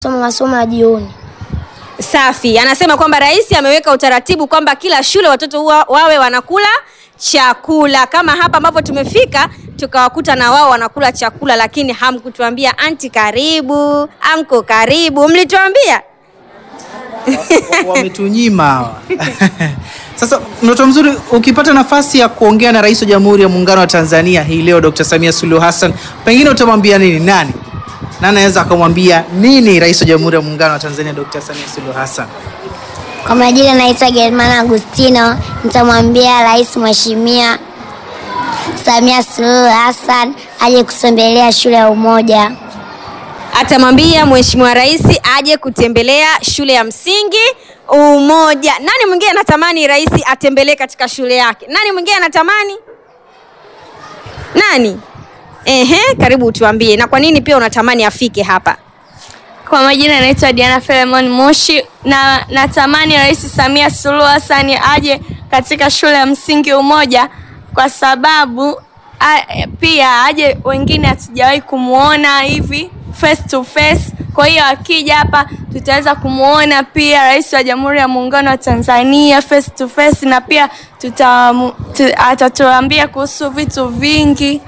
soma masomo ya jioni. Safi. Anasema kwamba rais ameweka utaratibu kwamba kila shule watoto huwa, wawe wanakula chakula kama hapa ambapo tumefika tukawakuta na wao wanakula chakula, lakini hamkutuambia anti karibu, anko karibu, mlituambia wametunyima hawa. Sasa mtoto mzuri, ukipata nafasi ya kuongea na rais wa Jamhuri ya Muungano wa Tanzania hii leo Dr. Samia Suluhu Hassan, pengine utamwambia nini? Nani na anaweza akamwambia nini rais wa Jamhuri ya Muungano wa Tanzania Dr. Samia Suluhu Hassan? Kwa majina naitwa Germana Agustino, nitamwambia Rais Mheshimiwa Samia Suluhu Hassan aje kutembelea shule ya Umoja. atamwambia mheshimiwa rais aje kutembelea shule ya msingi Umoja. Nani mwingine anatamani rais atembelee katika shule yake? Nani mwingine anatamani? Nani? Ehe, karibu utuambie, na kwa nini pia unatamani afike hapa? Kwa majina naitwa Diana Filemon Moshi na natamani Rais Samia Suluhu Hassan aje katika shule ya msingi Umoja kwa sababu a, pia aje wengine hatujawahi kumuona hivi face to face. Kwa hiyo akija hapa tutaweza kumuona pia Rais wa Jamhuri ya Muungano wa Tanzania face to face, na pia tuta, tu, atatuambia kuhusu vitu vingi.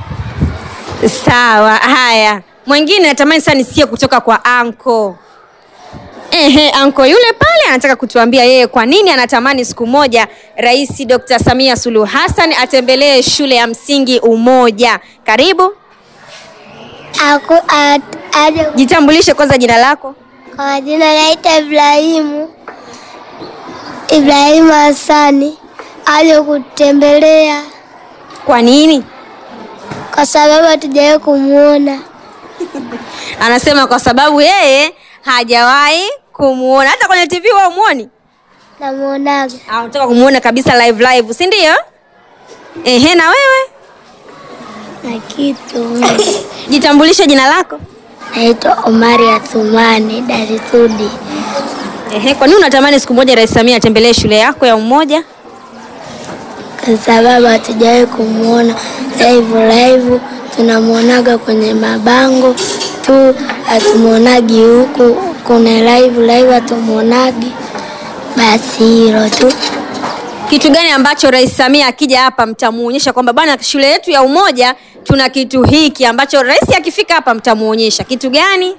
Sawa, haya. Mwingine natamani sana nisikie kutoka kwa anko. Ehe, anko yule pale anataka kutuambia yeye kwa nini anatamani siku moja Rais Dr. Samia Suluhu Hassan atembelee shule ya msingi Umoja. Karibu, Aku, at, aje, jitambulishe kwanza jina lako. kwa majina naitwa Ibrahimu Ibrahimu Hassani aje kutembelea Kwa nini? kwa sababu hatujawahi kumuona. Anasema kwa sababu yeye hajawahi kumuona hata kwenye TV wao muoni. Namuonaga Anataka kumuona kabisa live live, si ndio? Ehe, na wewe na kitu jitambulishe jina lako. naitwa Omari Athumani Darisudi Ehe, kwa nini unatamani siku moja Rais Samia atembelee shule yako ya Umoja? kwa sababu hatujawahi kumuona live live, tunamuonaga kwenye mabango tu, hatumuonagi huku kuna live live, hatumuonagi. Basi hilo tu. Kitu gani ambacho Rais Samia akija hapa mtamuonyesha kwamba bwana, shule yetu ya Umoja tuna kitu hiki ambacho rais akifika hapa mtamuonyesha kitu gani?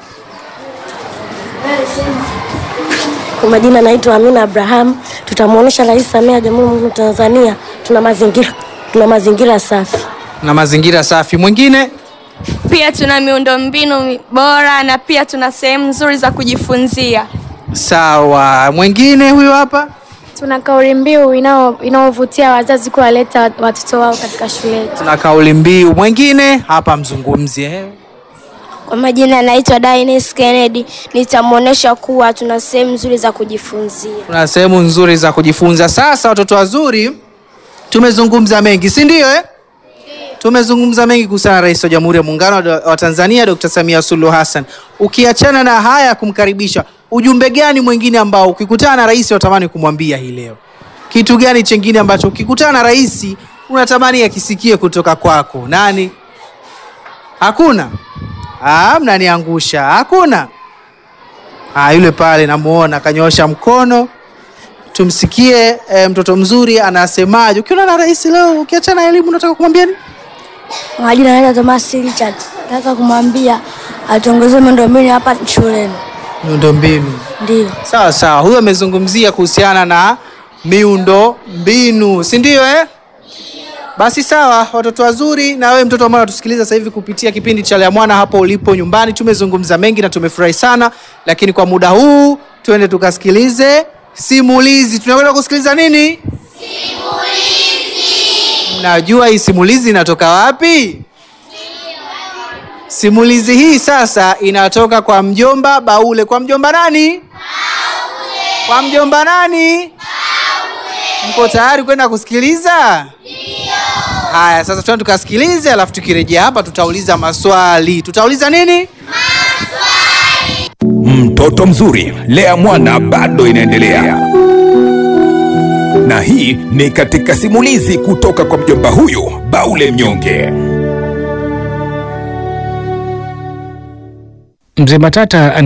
Kwa majina naitwa Amina Abraham. Tutamwonyesha Rais Samia wa Jamhuri ya Muungano wa Tanzania tuna mazingira tuna mazingira safi. Na mazingira safi. Mwingine Pia tuna miundombinu bora na pia tuna sehemu nzuri za kujifunzia. sawa. Mwingine huyo hapa. Tuna kauli mbiu inao- inayovutia wazazi kuwaleta watoto wao katika shule yetu. Tuna kauli mbiu. Mwingine hapa, mzungumzie. eh. Kwa majina naitwa Dines Kennedy. Nitamwonyesha kuwa tuna sehemu nzuri za kujifunzia. Kuna sehemu nzuri za kujifunza. Sasa watoto wazuri, tumezungumza mengi, si ndio eh? Tumezungumza mengi kuhusiana na Rais wa Jamhuri ya Muungano wa Tanzania Dr. Samia Suluhu Hassan. Ukiachana na haya ya kumkaribisha, ujumbe gani mwingine ambao ukikutana na rais unatamani kumwambia hii leo? Kitu gani chengine ambacho ukikutana na rais unatamani akisikie kutoka kwako? Nani? Hakuna? Ah, mnaniangusha. Hakuna? Ah, yule pale namuona kanyoosha mkono. Tumsikie eh, mtoto mzuri anasemaje. Ukiona na rais leo, ukiachana na elimu, unataka kumwambia nini? Kwa majina naitwa Thomas Richard. Nataka kumwambia atuongezee miundombinu hapa shuleni. Miundombinu. Ndio. Sawa sawa, huyo amezungumzia kuhusiana na miundo mbinu, si ndio eh? Basi sawa, watoto wazuri, na wewe mtoto ambaye unatusikiliza sasa hivi kupitia kipindi cha Lea Mwana hapo ulipo nyumbani, tumezungumza mengi na tumefurahi sana, lakini kwa muda huu tuende tukasikilize simulizi. Tunakwenda kusikiliza nini? Mnajua hii simulizi inatoka wapi? Simulizi hii sasa inatoka kwa mjomba Baule. Kwa mjomba nani? Baule. Kwa mjomba nani? Baule. Mko tayari kwenda kusikiliza? Ndio. Haya, sasa tuende tukasikilize, alafu tukirejea hapa tutauliza maswali. Tutauliza nini? Mtoto mzuri, lea mwana bado inaendelea, na hii ni katika simulizi kutoka kwa mjomba huyu Baule Mnyonge. Mzee Matata